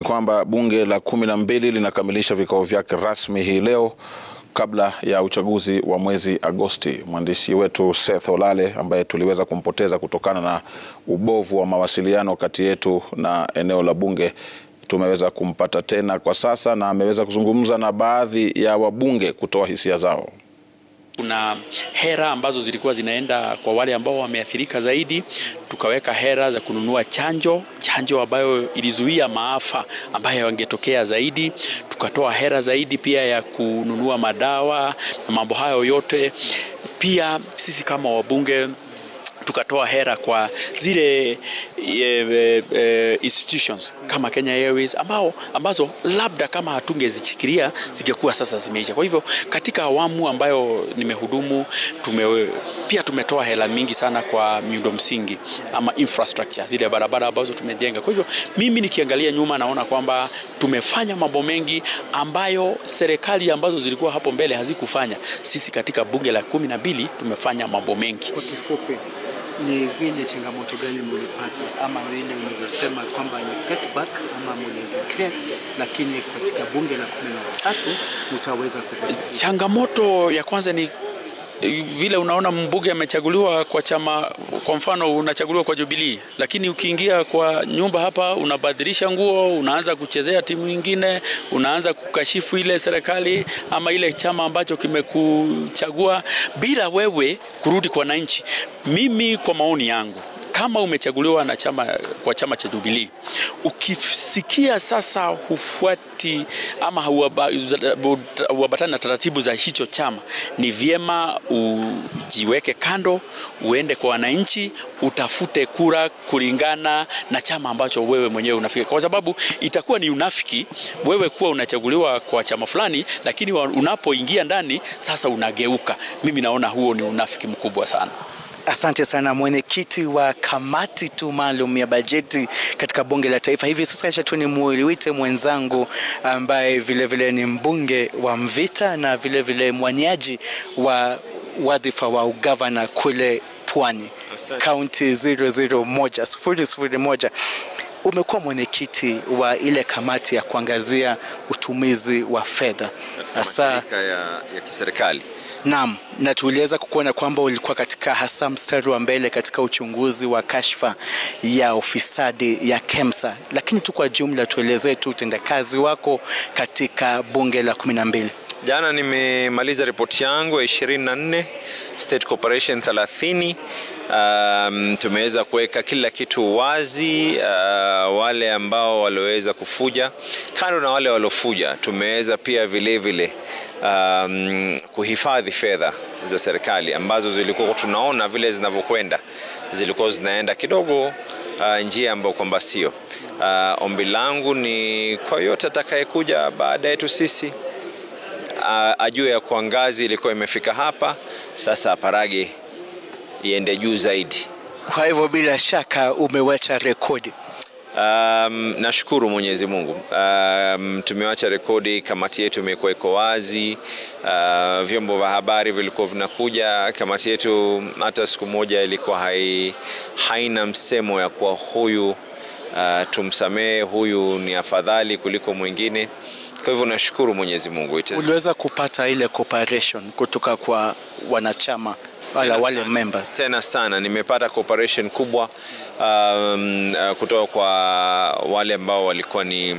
kwamba bunge la kumi na mbili linakamilisha vikao vyake rasmi hii leo kabla ya uchaguzi wa mwezi Agosti. Mwandishi wetu Seth Olale ambaye tuliweza kumpoteza kutokana na ubovu wa mawasiliano kati yetu na eneo la bunge tumeweza kumpata tena kwa sasa na ameweza kuzungumza na baadhi ya wabunge kutoa hisia zao. Kuna hera ambazo zilikuwa zinaenda kwa wale ambao wameathirika zaidi. Tukaweka hera za kununua chanjo, chanjo ambayo ilizuia maafa ambayo yangetokea zaidi. Tukatoa hera zaidi pia ya kununua madawa na mambo hayo yote. Pia sisi kama wabunge tukatoa hera kwa zile e, e, institutions kama Kenya Airways ambao, ambazo labda kama hatungezichikilia zingekuwa sasa zimeisha. Kwa hivyo katika awamu ambayo nimehudumu tume, pia tumetoa hela mingi sana kwa miundo msingi ama infrastructure, zile barabara ambazo tumejenga. Kwa hivyo mimi nikiangalia nyuma naona kwamba tumefanya mambo mengi ambayo serikali ambazo zilikuwa hapo mbele hazikufanya. Sisi katika bunge la kumi na mbili tumefanya mambo mengi. Kwa kifupi ni zile changamoto gani mlipata, ama ile unaweza sema kwamba ni setback ama mliregret, lakini katika bunge la kumi na tatu mtaweza kupata? Changamoto ya kwanza ni vile unaona mbunge amechaguliwa kwa chama, kwa mfano unachaguliwa kwa Jubilee, lakini ukiingia kwa nyumba hapa unabadilisha nguo, unaanza kuchezea timu nyingine, unaanza kukashifu ile serikali ama ile chama ambacho kimekuchagua bila wewe kurudi kwa wananchi. Mimi kwa maoni yangu kama umechaguliwa na chama kwa chama cha Jubilee, ukisikia sasa hufuati ama huambatani na taratibu za hicho chama, ni vyema ujiweke kando, uende kwa wananchi, utafute kura kulingana na chama ambacho wewe mwenyewe unafika, kwa sababu itakuwa ni unafiki wewe kuwa unachaguliwa kwa chama fulani, lakini unapoingia ndani sasa unageuka. Mimi naona huo ni unafiki mkubwa sana. Asante sana mwenyekiti wa kamati tu maalum ya bajeti katika bunge la taifa. Hivi sasa acha tu nimuite mwenzangu ambaye vilevile vile ni mbunge wa Mvita na vilevile mwaniaji wa wadhifa wa ugavana kule Pwani, kaunti 001 001. Umekuwa mwenyekiti wa ile kamati ya kuangazia utumizi wa fedha hasa ya, ya kiserikali. Naam, na tuliweza kukuona kwamba ulikuwa katika hasa mstari wa mbele katika uchunguzi wa kashfa ya ufisadi ya KEMSA, lakini tu kwa jumla tuelezee tu utendakazi wako katika bunge la kumi na mbili. Jana nimemaliza ripoti yangu ya 24 State Corporation 30. Um, tumeweza kuweka kila kitu wazi. Uh, wale ambao walioweza kufuja, kando na wale waliofuja, tumeweza pia vile vile um, kuhifadhi fedha za serikali ambazo zilikuwa tunaona vile zinavyokwenda, zilikuwa zinaenda kidogo uh, njia ambayo kwamba sio. Uh, ombi langu ni kwa yote atakayekuja baada yetu sisi Uh, ajue ya kuwa ngazi ilikuwa imefika hapa, sasa aparage iende juu zaidi. Kwa hivyo bila shaka umewacha rekodi. Um, nashukuru Mwenyezi Mungu. Um, tumewacha rekodi, kamati yetu imekuwa iko wazi. Uh, vyombo vya habari vilikuwa vinakuja, kamati yetu hata siku moja ilikuwa hai, haina msemo ya kuwa huyu uh, tumsamehe, huyu ni afadhali kuliko mwingine. Kwa hivyo nashukuru Mwenyezi Mungu. Uliweza kupata ile cooperation kutoka kwa wanachama wala wale members? Tena sana nimepata cooperation kubwa um, uh, kutoka kwa wale ambao walikuwa ni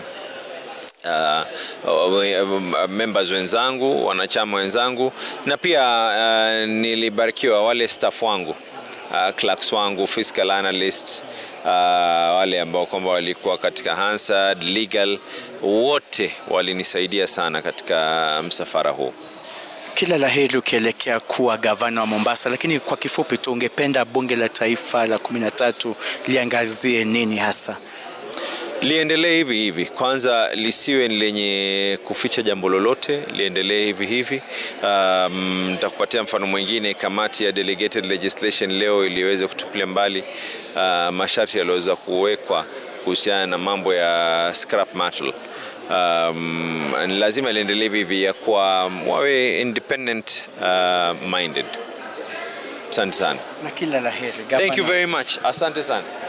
uh, members wenzangu, wanachama wenzangu, na pia uh, nilibarikiwa wale staff wangu uh, clerks wangu, fiscal analyst uh, wale ambao kwamba walikuwa katika Hansard legal, wote walinisaidia sana katika msafara huu. Kila la heri ukielekea kuwa gavana wa Mombasa, lakini kwa kifupi tu, ungependa bunge la taifa la kumi na tatu liangazie nini hasa? Liendelee hivi hivi, kwanza lisiwe lenye kuficha jambo lolote, liendelee hivi hivi. Nitakupatia um, mfano mwingine. Kamati ya delegated legislation leo iliweza kutupilia mbali uh, masharti yaliyoweza kuwekwa kuhusiana na mambo ya scrap metal. Um, lazima liendelee hivi hivi ya kuwa wawe independent uh, minded. Asante sana. Na kila la heri. Thank you very much. Asante sana.